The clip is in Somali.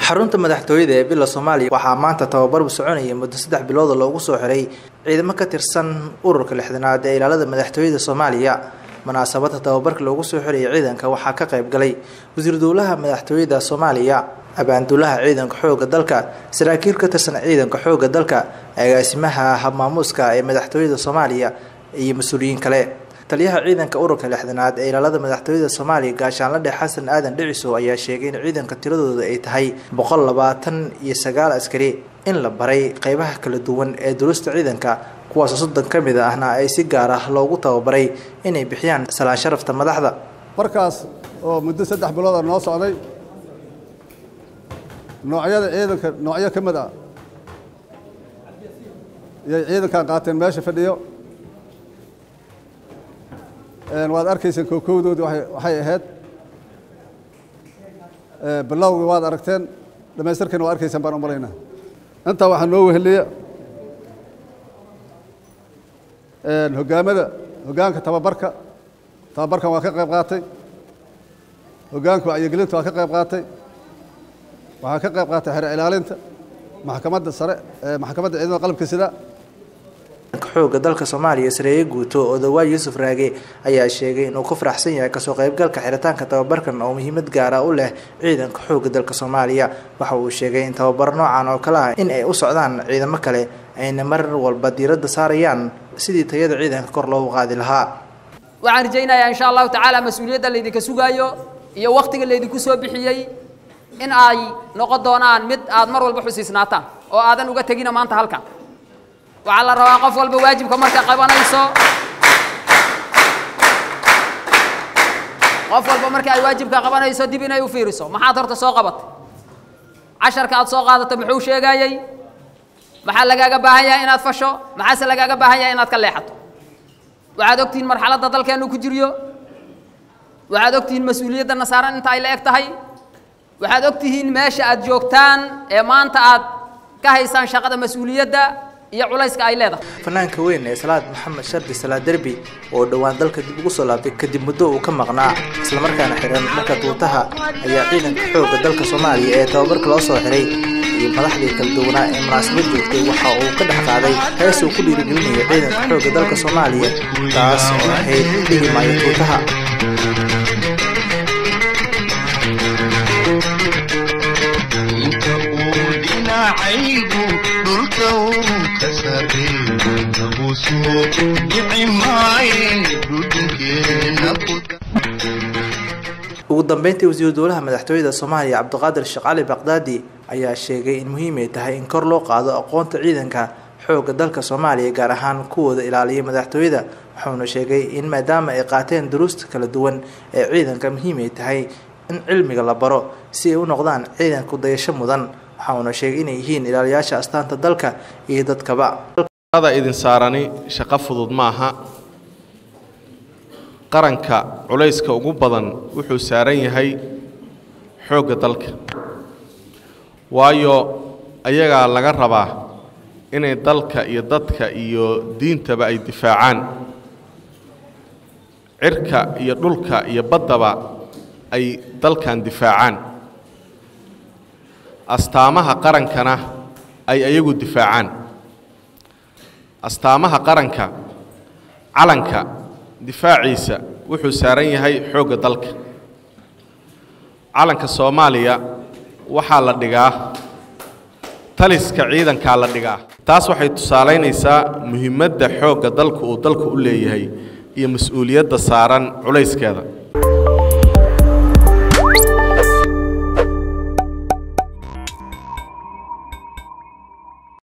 xarunta madaxtooyada ee bila soomaaliya waxaa maanta tababarbu soconaya muddo saddex bilooda loogu soo xiray ciidamo ka tirsan ururka lixdanaad ee ilaalada madaxtooyada soomaaliya munaasabada tababarka loogu soo xiraya ciidanka waxaa ka qayb galay wasiir dowlaha madaxtooyada soomaaliya abaanduulaha ciidanka xooga dalka saraakiil ka tirsan ciidanka xooga dalka agaasimaha habmaamuuska ee madaxtooyada soomaaliya iyo mas-uuliyiin kale taliyaha ciidanka ururka lixdanaad ee ilaalada madaxtooyada soomaaliya gaashaanladhe xasan aadan dhicisow ayaa sheegay in ciidanka tiradooda ay tahay boqol labaatan iyo sagaal askari in la baray qeybaha kala duwan ee durusta ciidanka kuwaasoo soddon ka mid ahna ay si gaar ah loogu tababaray inay bixiyaan salaan sharafta madaxda markaas oo muddo saddex bilooda noo socday noocyada ciidanka noocyo ka mid ah iyay ciidankan qaateen meesha fadhiyo waad arkayseen kookowdoodii waxay ahayd bilowgii waad aragteen dhamaystirkiina waad arkayseen baan u malaynaa intaa waxaa noo weheliya hogaamada hogaanka tababarka tababarkan waa ka qayb qaatay hogaanka wacyigelinta waa ka qayb qaatay waxaa ka qayb qaatay xere ilaalinta maxkamadda sare maxkamadda ciidamada qalabka sida xooga dalka soomaaliya sareeye guuto odawaa yuusuf raage ayaa sheegay inuu ku faraxsan yahay kasoo qaybgalka xiritaanka tababarkan oo muhiimad gaara u leh ciidanka xooga dalka soomaaliya waxa uu sheegay in tababar noocan oo kale ah in ay u socdaan ciidamo kale ayna mar walba diiradda saarayaan sidii tayada ciidanka kor loogu qaadi lahaa waxaan rajaynayaa insha allahu tacaala mas-uuliyadda laydinka sugaayo iyo wakhtiga laydinku soo bixiyey in ay noqon doonaan mid aad mar walba xusiisnaataan oo aadan uga tegina maanta halkan waxaa la rabaa qof walba waajibka marka qabanayso qof walba marka ay waajibka qabanayso dib inay u fiiriso maxaad horta soo qabatay casharka aad soo qaadato muxuu sheegayey maxaa lagaaga baahan yahay inaad fasho maxaase lagaaga baahan yahay inaad ka leexato waxaad ogtihiin marxaladda dalkeennu ku jiryo waxaad ogtihiin mas-uuliyadda nasaaran inta ay la eg tahay waxaad ogtihiin meesha aad joogtaan ee maanta aad ka haysaan shaqada mas-uuliyadda iyo culayska ay leedahay fanaanka weyn ee salaad maxamed shardi salaad derbi oo dhowaan dalka dib ugu soo laabtay kadib muddo uu ka maqnaa islamarkaana xiran dharka duutaha ayaa ciidanka xoogga dalka soomaaliya ee tababarka loo soo xiray iyo madaxdii kala duwanaa ee munaasabad joogtay waxa uu ka dhex qaaday hees uu ku dhiirigelinayo ciidanka xoogga dalka soomaaliya taas oo ahayd dhigi maayo tuutaha ugu dambeyntii wasiiru dowlaha madaxtooyada soomaaliya cabdiqaadir sheekh cali baqdaadi ayaa sheegay in muhiim ay tahay in kor loo qaado aqoonta ciidanka xoogga dalka soomaaliya gaar ahaan kuwooda ilaaliya madaxtooyada wuxuuna sheegay in maadaama ay qaateen duruusta kala duwan ee ciidanka muhiim ay tahay in cilmiga la baro si ay u noqdaan ciidanku dayasho mudan waxauna sheegay inay yihiin ilaaliyaasha astaanta dalka iyo dadkaba idin saarani shaqo fudud ma aha qaranka culayska ugu badan wuxuu saaran yahay xoogga dalka waayo ayagaa laga rabaa inay dalka iyo dadka iyo diintaba ay difaacaan cirka iyo dhulka iyo baddaba ay dalkan difaacaan astaamaha qarankana ay ayagu difaacaan astaamaha qaranka calanka difaaciisa wuxuu saaran yahay xoogga dalka calanka soomaaliya waxaa la dhigaa taliska ciidankaa la dhigaa taas waxay tusaalaynaysaa muhiimadda xoogga dalka uu dalka u leeyahay iyo mas-uuliyadda saaran culayskeeda